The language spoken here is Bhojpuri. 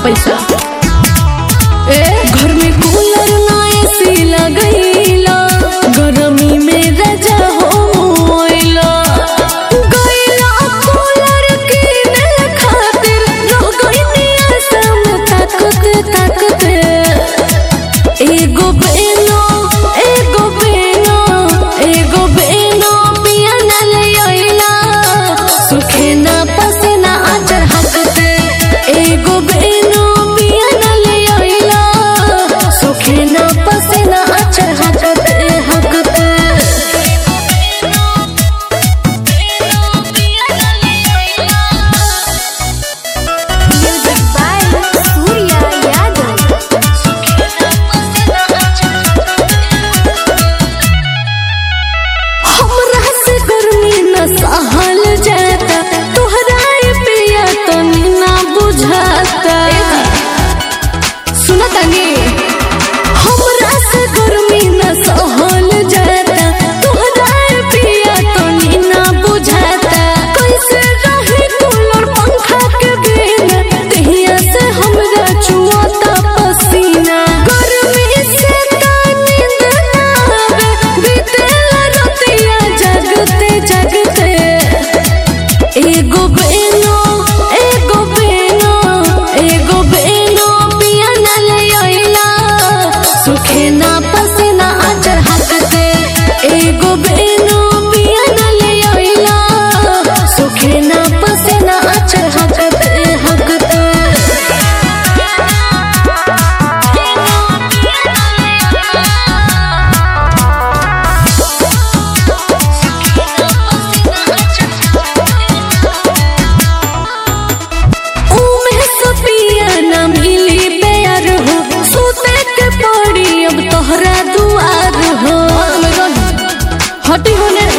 पैसा ए घर में कूलर ना एसी लगैला गरमी में रजा हो मोइला गैला कूलर किने खातिर रह गइनी असम ताकत ताकत एगो बेनो एगो बेनो एगो बेनो पिया न ले आइला सुखे ना पसीना आचर हकते एगो बेनो पिया न ले आइला सुखे ना पसीना आचर हकते हकते Music by Surya Yadav. हमरा से गर्मी न सहल जाता तोहरा ए पिया तनी ना बुझाता सुना तनी हमरा से गर्मी न सहल जाता तोहरा ए पिया तनी ना बुझाता कैसे रही कूलर पंखा के बिना तहिया से हमरा चुआता पसीना गर्मी से तानी नींद ना आवे बीतेला रतिया जगते जगते एगो बेनो एगो बेनो एगो बेनो पिया न ले आइला सुखे ना पसीना आचर हकते एगो बेनो पिया न ले आइला सुखे ना पसीना आचर हकते हकते उमे सपिया न मिली प्यार हो सुते के पड़ी अब तोहरा दुआर हो हटी होने